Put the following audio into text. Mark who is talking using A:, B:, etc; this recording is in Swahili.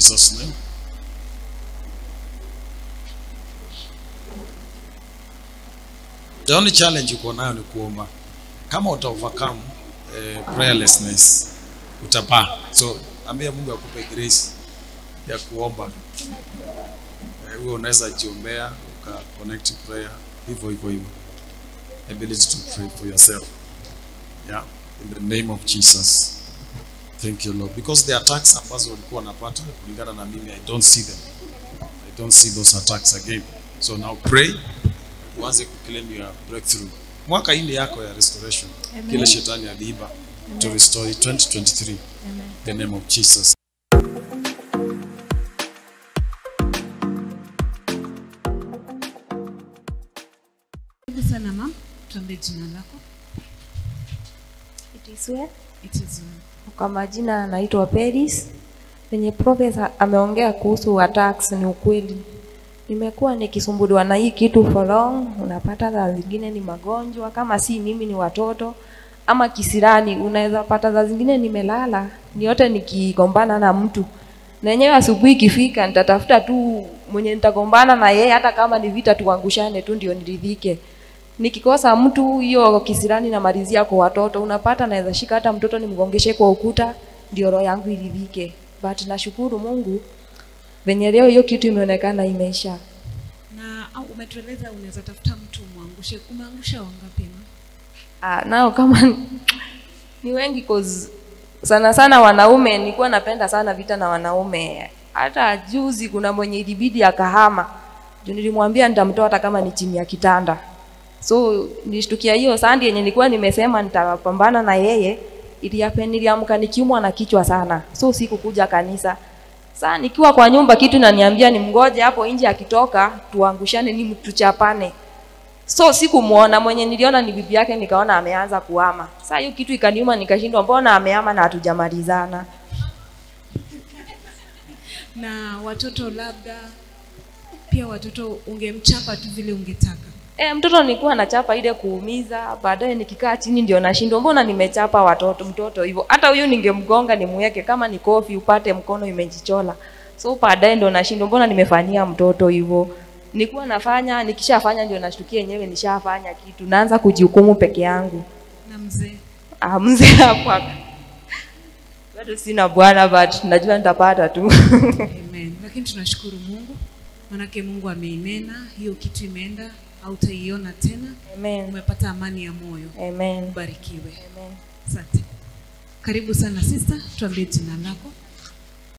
A: Jesus' name. The only challenge uko nayo ni kuomba. Kama uta overcome eh, prayerlessness utapaa. So ambia Mungu akupe grace ya kuomba. Eh, Wewe unaweza jiombea uka connect prayer hivyo hivyo hivyo. Ability to pray for yourself. Yeah, in the name of Jesus. Thank you Lord. Because the attacks ambazo walikuwa wanapata kulingana na mimi I don't see them. I don't see those attacks again. So now pray uanze kuclaim your breakthrough. Mwaka hii ni yako ya restoration. Kile shetani aliiba to restore it 2023. In the name of Jesus.
B: Karibu sana mam, tuambie jina lako.
C: It is well.
B: It is well.
C: Kwa majina anaitwa Peris. Venye profesa ameongea kuhusu attacks ni ukweli. Nimekuwa nikisumbuliwa na hii kitu for long. Unapata saa zingine ni magonjwa, kama si mimi ni watoto ama kisirani. Unaweza pata saa zingine nimelala, ni yote nikigombana na mtu na yenyewe asubuhi ikifika nitatafuta tu mwenye nitagombana na yeye, hata kama ni vita tuangushane tu ndio niridhike. Nikikosa mtu hiyo kisirani namalizia kwa watoto, unapata naweza shika hata mtoto nimgongeshe kwa ukuta ndio roho yangu iridhike. But nashukuru Mungu venye leo hiyo kitu imeonekana imeisha.
B: Na au umetueleza unaweza tafuta mtu umwangushe. Umeangusha wangapi ma?
C: Ah, nao kama ni wengi cause sana sana wanaume, nilikuwa napenda sana vita na wanaume. Hata juzi kuna mwenye ilibidi akahama juu nilimwambia nitamtoa hata kama ni chini ya kitanda. So nilishtukia hiyo sandi yenye nilikuwa nimesema nitapambana na yeye, iliape niliamka nikiumwa na kichwa sana, so sikukuja kanisa. Saa nikiwa kwa nyumba kitu naniambia ni mgoje hapo nje, akitoka tuangushane, ni tuchapane. So sikumuona mwenye niliona ni bibi yake, nikaona ameanza kuhama. Saa hiyo kitu ikaniuma, nikashindwa mbona amehama na hatujamalizana.
B: Na watoto labda pia watoto ungemchapa tu vile ungetaka.
C: E, mtoto nilikuwa nachapa ile kuumiza, baadaye nikikaa chini ndio nashindwa, mbona nimechapa watoto mtoto hivyo. Hata huyu ningemgonga nimweke, kama ni kofi upate mkono imejichola. So baadaye ndio nashindwa, mbona nimefanyia mtoto hivyo. Nilikuwa nafanya, nikishafanya ndio nashtukia yenyewe nishafanya kitu, naanza kujihukumu peke yangu.
B: Na mzee
C: Ah, mzee hapa bado sina bwana, but najua nitapata tu.
B: Amen. Lakini tunashukuru Mungu manake Mungu ameinena, hiyo kitu imeenda, hautaiona tena.
C: Amen.
B: Umepata amani ya moyo.
C: Amen.
B: Ubarikiwe.
C: Amen.
B: Asante. Karibu sana sister, tuambie jina lako.